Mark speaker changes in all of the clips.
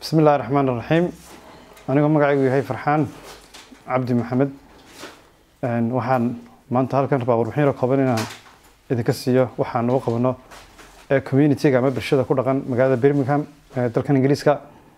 Speaker 1: bismi illahi raxmaan raxiim anigoo magacaygu yahay farxaan cabdi maxamed waxaan maanta halkan rabaa warbixin yaro kooban inaan idinka siiyo waxaan ugu qabano communitiga ama bulshada ku dhaqan magaalada birmingham ee dalkan ingiriiska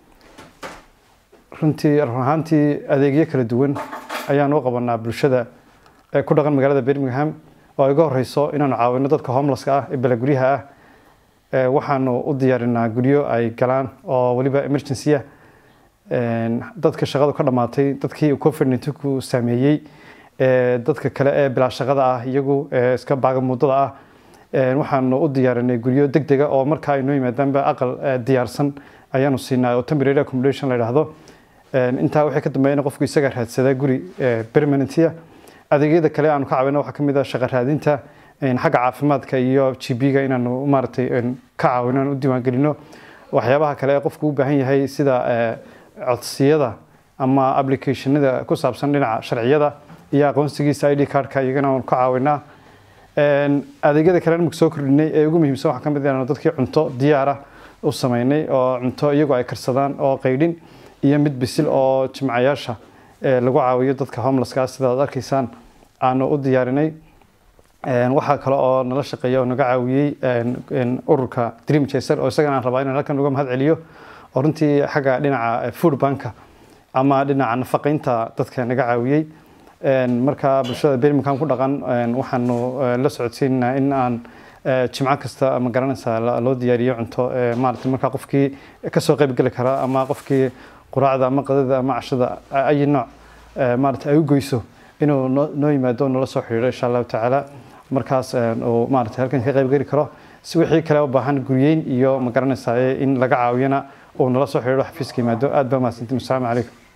Speaker 1: runtii run ahaantii adeegyo kala duwan ayaan u qabanaa bulshada ee ku dhaqan magaalada birmingham oo ay uga horeyso inaanu caawino dadka homelesska ah ee balaguryaha ah waxaanu u diyaarinaa guryo ay galaan oo weliba emergency ah dadka shaqadu ka dhamaatay dadkii covid ku saameeyey dadka kale ee bilaa shaqada ah iyagu iska baagamuudada ah waxaanu u diyaarinay guryo deg dega oo markaa ay noo yimaadaanba aqal diyaarsan ayaanu siinaa oo temporary accommodation la yidhaahdo intaa waxay ka dambeeya in qofku isaga raadsada guri permanentia adeegyada kale aanu ka caawina waxaa kamid ah shaqa raadinta xagga caafimaadka iyo gb-ga inaanu maaragtay ka caawino aan u diiwaangelino waxyaabaha kale ee qofku u baahan yahay sida codsiyada ama applicationada ku saabsan dhinaca sharciyada iyo aqoonsigiisa id cardka iyagana aanu ka caawinaa adeegyada kale imika soo kordhinay ee ugu muhiimsan waxaa kamid inaanu dadkii cunto diyaara u sameynay oo cunto iyagu ay karsadaan oo qaydhin iyo mid bisil oo jimcayaasha lagu caawiyo dadka homelesska sida ad arkaysaan aanu u diyaarinay waxaa kale oo nala shaqeeya oo naga caawiyey ururka dream chaser oo isagana aan rabaa inaan halkan uga mahad celiyo oo runtii xagga dhinaca food banka ama dhinaca nafaqeynta dadka naga caawiyey marka bulshada birmingham ku dhaqan waxaanu la socodsiinaynaa in aan jimco kasta ma garanaysaa loo diyaariyo cunto maarata markaa qofkii kasoo qayb geli kara ama qofkii quraacda ama qadada ama cashada ayi nooc maarata ay u goyso inuu noo yimaado nala soo xidhiidho insha allahu tacaala markaas uu maarata halkan ka qayb geli karo si wixii kale u baahan guryeyn iyo ma garanaysaa in laga caawiyana uu nala soo xidhiidho xafiiska yimaado aad baa mahadsantiin asalaamu calaykum